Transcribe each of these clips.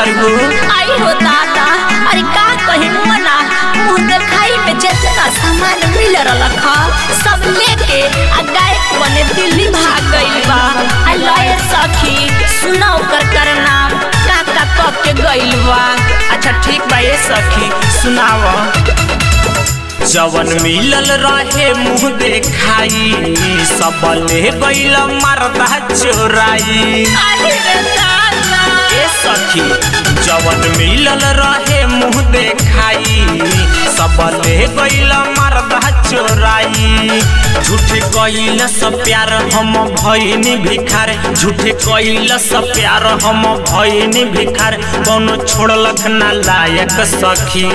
तरगु आई हो दादा अरे का कही मना मुंह देखाई में जितना सामान मिल रखा सब लेके आ गायक बने दिल्ली भाग गइल बा आ लए सखी सुना ओकर कर नाम का का कह के गइल बा अच्छा ठीक बा ये सखी सुनाव जवन मिलल रहे मुंह देखाई सब ले गइल मरदा चोराई अरे रे दादा ए सखी जवन मिलल रहे मुंह देखाई सब ले गइल मरदा चोराई झूठे कइल सब प्यार हम भइनी भिखार झूठे कइल सब प्यार हम भइनी भिखार कौनो छोड़लक ना लायक सखी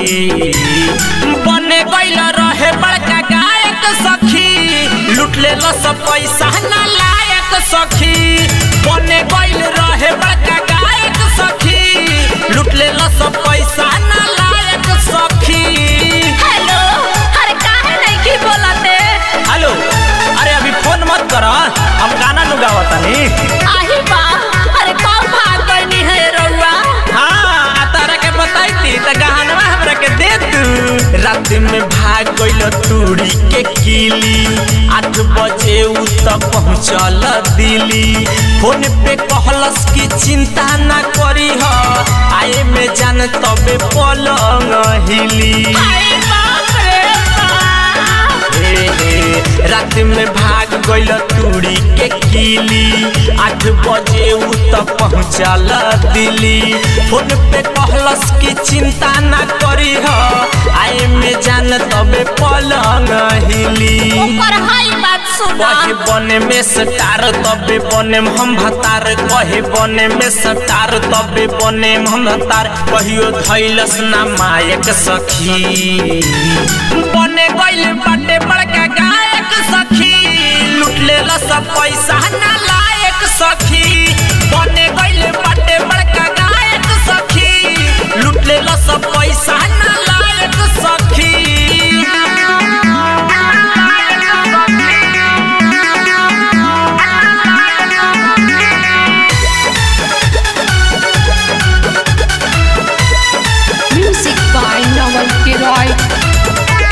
बने गइल रहे बड़का गायक सखी लूट लेल सब पैसा ना लायक सखी बने गइल रहे बड़का गायक सखी लूट लेल सब पैसा ना लायक सखी हेलो अरे काहे नहीं की बोलते हेलो अरे अभी फोन मत कर हम गाना नु गावतानी आही बा अरे कौन भाग गइनी है रउआ हाँ आ तारा के बताई थी त गहनवा हमरा के दे तू रात में भाग गइल तूड़ी के किली आठ बजे उ त पहुँचल दिल्ली फोन पे कहलस की चिंता ना करी ह आए में जान तबे पलंग हिली अरे बाप रे बाप हे हे, रात में भाग गइल तूड़ी के किली आठ बजे उ त पहुँचल दिल्ली फोन पे कहलस की चिंता ना करी ह आए में जान तबे पलंग हिली ऊपर हाई बात सुना कहे बने में सटार तबे बने में हम भतार कहे बने में सटार तबे बने में हम भतार कहियो धैलस ना मायक सखी बने गइल बाटे बड़का गायक सखी लूट लेल सब पैसा ना लायक सखी बने गइल बाटे बड़का गायक सखी लूट लेल सब पैसा ना लायक सखी Music by Noel Giroy.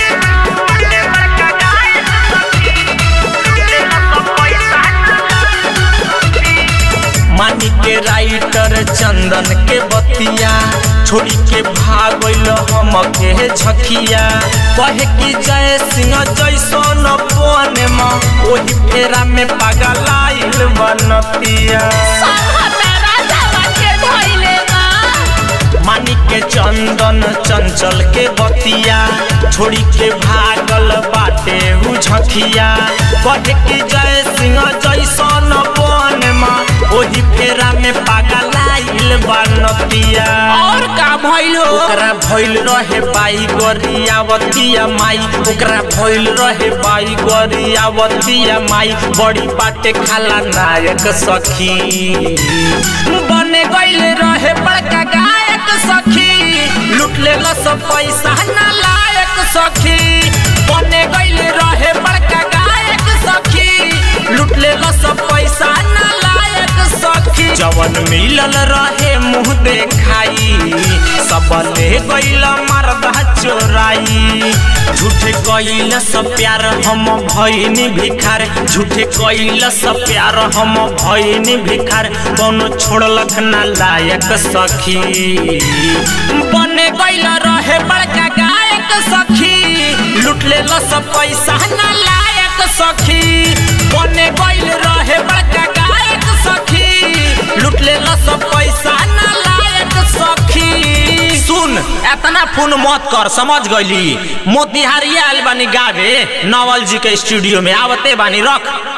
मानी के राइटर चंदन के बतिया छोड़ी के भागल हम के झकिया कहे कि जय सिंह जैसन बन में ओही फेरा में पगलाइल बनतिया संहता राजावा के धइले बा मानी के चंदन चंचल के बतिया छोड़ी के भागल बाटे उ झकिया कहे कि जय सिंह जैसन बन में ओही फेरा में पगलाइल बनतिया और का भइल हो ओकरा भइल रहे बाई गरियावतिया माई ओकरा भइल रहे बाई गरियावतिया माई बड़ी बाटे खाला नायक सखी बने गइल रहे बड़का गायक सखी लूट लेल सब पैसा ना लायक सखी बने गइल रहे बड़का गायक सखी लूट लेल सब पैसा ना लायक सखी जवन मिलल रहे मुंह देखाई सब ले गइल मरदा चोराई झूठे कइल सब प्यार हम भइनी भिखार झूठे कइल सब प्यार हम भइनी भिखार कौनो छोड़लक ना लायक सखी बने गइल रहे बड़का गायक सखी लूट लेल सब पैसा ना लायक सखी बने गइल रहे बड़का गायक सखी लूट लेल सब पैसा ना लायक सखी सुन एतना फोन मत कर समझ गइली मोतिहारी आयल बानी गावे नवल जी के स्टूडियो में आवते बानी रख